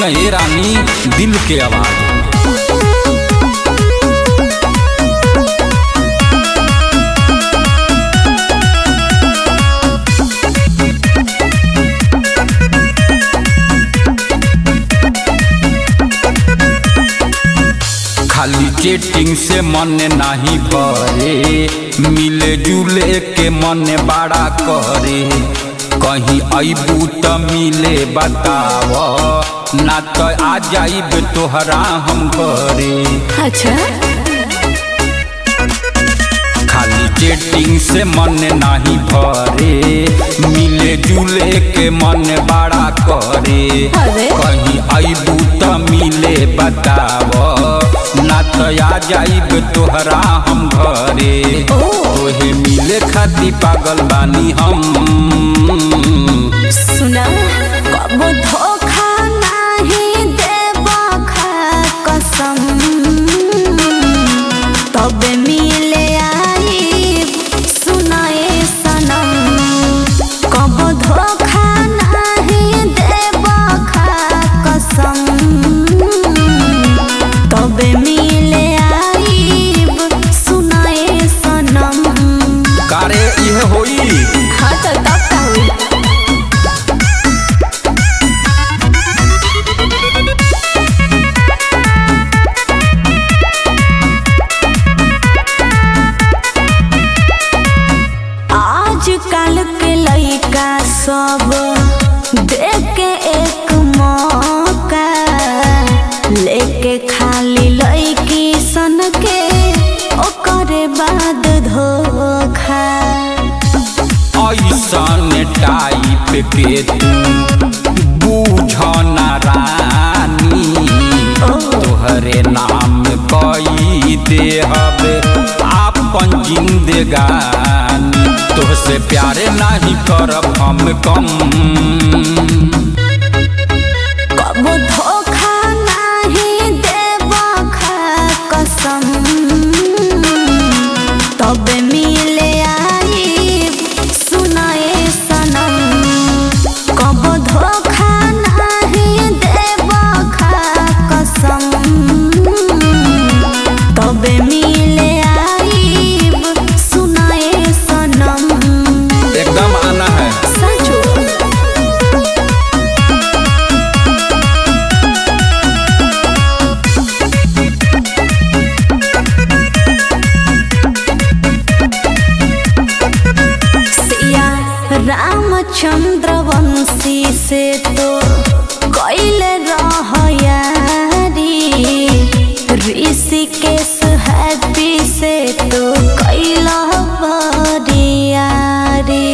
हे रानी दिल के आवाज खाली चेटिंग से मन नाही भरे मिले जुले के मन बड़ा करे कहीं अबू त मिले बताव ना तो आ जाइब तोहरा हम घरे अच्छा खाली चेटिंग से मन नाही भरे मिले जुले के मन बड़ा करे अरे। कहीं अबू त मिले बताव ना तो आ जाइब तोहरा हम घरे ओ। तोहे मिले खाती पागल बानी हम सुना कबो धोखा नाही देबा खा कसम तबे मिले आई सुनाए सनम कबो धोखा नाही देबा खा कसम तबे मिले आई सुनाए सनम कारे यह होई हाँ तो तब का हुई आजकल के लइका सब देख के एक मौका लेके खाली लइकी सन के ओकरे बाद धोखा ऐसन टाइप के तू बूझ ना रानी तोहरे नाम कई देहब आपन जिंदगानी तोहसे प्यारे नहीं करब हम कम कबो धोखा नाही देबा खा कसम तबे मिले आई सुनाए सनम कबो धोखा नाही देबा खा कसम तबे मिले आई सुनाए सनम एकदम आना है सचो सिया रामचंद्र वंशी से तो कैले रह यारी ऋषिकेश हैप्पी से तो कैला बरियारी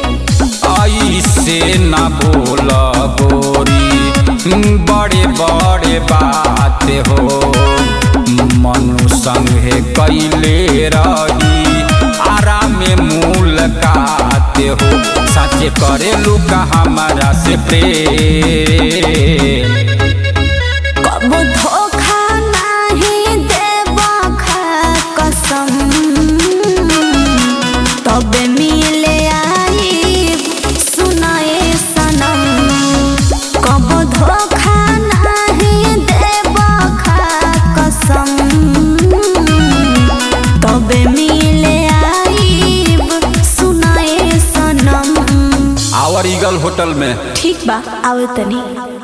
ऐसे न बोल गोरी बड़े बड़े बात हो मनु संगे कैले रही आराम मुलाकात हो सच करे लुका हमारा से प्रेम कबो धोखा नाही देबा खा कसम तबे मिले आई सुनाए सनम कबो धोखा नाही देबा खा कसम तबे मिले आई सुनाए सनम आवर ईगल होटल में ठीक बा आवे तनी